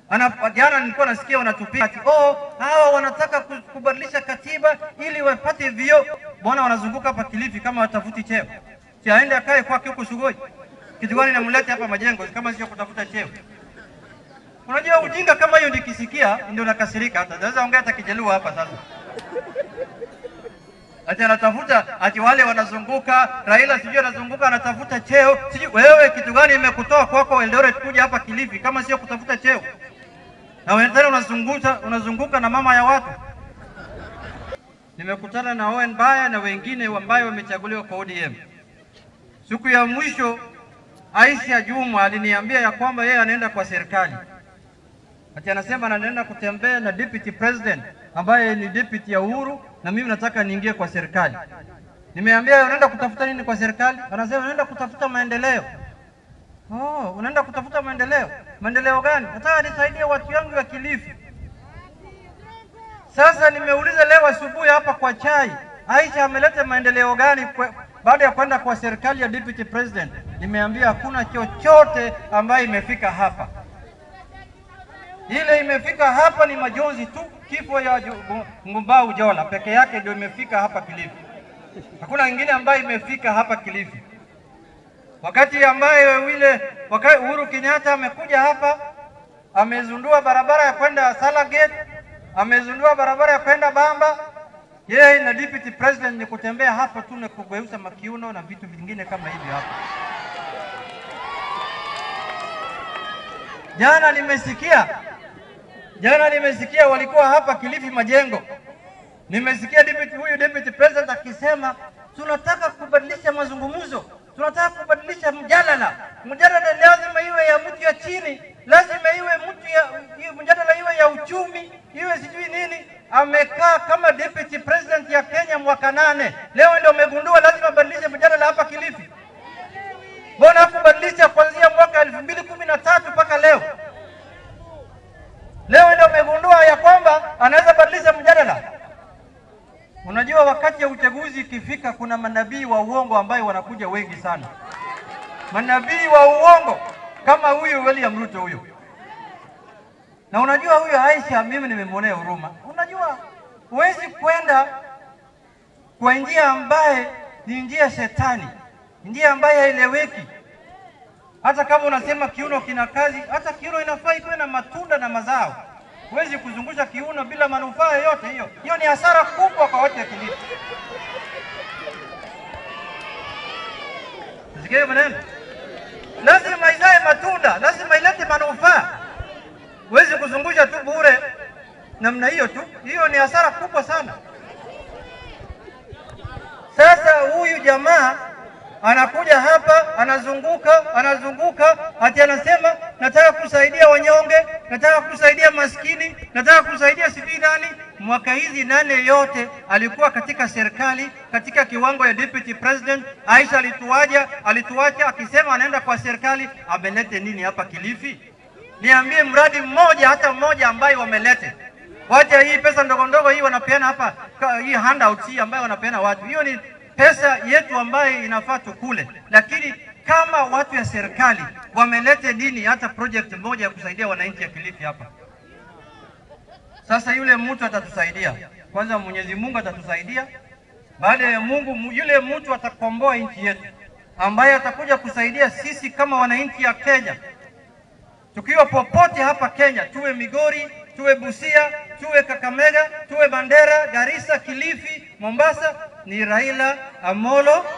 Ana, jana nilikuwa nasikia wanatupia ati oh, hawa wanataka ku- kubadilisha katiba ili wapate vio. Mbona wanazunguka hapa Kilifi kama watafuti cheo? Si aende akae kwake huko Sugoi. Kitu gani namlete hapa majengo kama sio kutafuta cheo? Unajua ujinga kama hiyo nikisikia ndio nakasirika. Hata naweza ongea hata Kijaluo hapa sasa. Ati anatafuta ati wale wanazunguka, Raila sijui anazunguka anatafuta cheo. Sijui wewe kitu gani imekutoa kwako Eldoret kuja hapa Kilifi kama sio kutafuta cheo? Na wewe tena unazunguka unazunguka na mama ya watu. Nimekutana na Owen Baya na wengine ambao wamechaguliwa kwa ODM. Siku ya mwisho Aisha Juma aliniambia ya kwamba yeye anaenda kwa serikali. Ati anasema anaenda kutembea na deputy president ambaye ni deputy ya Uhuru na mimi nataka niingie kwa serikali. Nimeambia unaenda kutafuta nini kwa serikali? Anasema unaenda kutafuta maendeleo. Oh, unaenda kutafuta maendeleo. Maendeleo gani? Nataka nisaidie watu wangu wa Kilifi. Sasa nimeuliza leo asubuhi hapa kwa chai, Aisha ameleta maendeleo gani kwa, baada ya kwenda kwa serikali ya deputy president? Nimeambia hakuna chochote ambayo imefika hapa. Ile imefika hapa ni majonzi tu, kifo ya Ju- Ngumbau Jola peke yake ndio imefika hapa Kilifi. Hakuna ingine ambayo imefika hapa Kilifi. Wakati ambaye wile wakati Uhuru Kenyatta amekuja hapa amezundua barabara ya kwenda Salagate, amezundua barabara ya kwenda Bamba. Yeye na deputy president ni kutembea hapa tu na kugeuza makiuno na vitu vingine kama hivyo hapa. Jana nimesikia jana nimesikia walikuwa hapa Kilifi Majengo, nimesikia deputy, huyu deputy president akisema tunataka kubadilisha mazungumzo, tunataka kubadilisha mjadala. Mjadala lazima iwe ya mtu ya chini, lazima iwe mtu ya iwe- mjadala iwe ya uchumi, iwe sijui nini. Amekaa kama deputy president ya Kenya mwaka nane, leo ndio amegundua lazima abadilishe mjadala hapa Kilifi. Mbona hakubadilisha kuanzia mwaka elfu mbili kumi na tatu mpaka leo? Leo ndio amegundua ya kwamba anaweza badilisha mjadala. Unajua, wakati ya uchaguzi ikifika, kuna manabii wa uongo ambayo wanakuja wengi sana, manabii wa uongo kama huyu William Ruto huyu. Na unajua huyu Aisha, mimi nimemwonea huruma. Unajua, huwezi kwenda kwa njia ambaye ni njia shetani, njia ambaye haieleweki. Hata kama unasema kiuno kina kazi, hata kiuno inafaa ikuwe na matunda na mazao. Huwezi kuzungusha kiuno bila manufaa yoyote. Hiyo hiyo ni hasara kubwa kwa watu wa Kilifi. Sikia hiyo maneno, lazima izae matunda, lazima ilete manufaa. Huwezi kuzungusha tu bure namna hiyo tu, hiyo ni hasara kubwa sana. Sasa huyu jamaa anakuja hapa anazunguka anazunguka, ati anasema nataka kusaidia wanyonge, nataka kusaidia maskini, nataka kusaidia sijui nani. Mwaka hizi nane yote alikuwa katika serikali katika kiwango ya deputy president. Aisha alituaja alituacha akisema anaenda kwa serikali, amelete nini hapa Kilifi? Niambie mradi mmoja hata mmoja ambaye wamelete Wacha hii pesa ndogo ndogo hii wanapeana hapa, ka- hii handout hii ambayo wanapeana watu, hiyo ni pesa yetu ambayo inafaa tukule, lakini kama watu ya serikali wamelete nini, hata project moja ya kusaidia wananchi ya Kilifi hapa. Sasa yule mtu atatusaidia kwanza, Mwenyezi Mungu atatusaidia. Baada ya Mungu, mu- yule mtu atakomboa nchi yetu, ambaye atakuja kusaidia sisi kama wananchi ya Kenya tukiwa popote hapa Kenya, tuwe Migori, tuwe Busia, tuwe Kakamega, tuwe Mandera, Garissa, Kilifi, Mombasa, ni Raila Amolo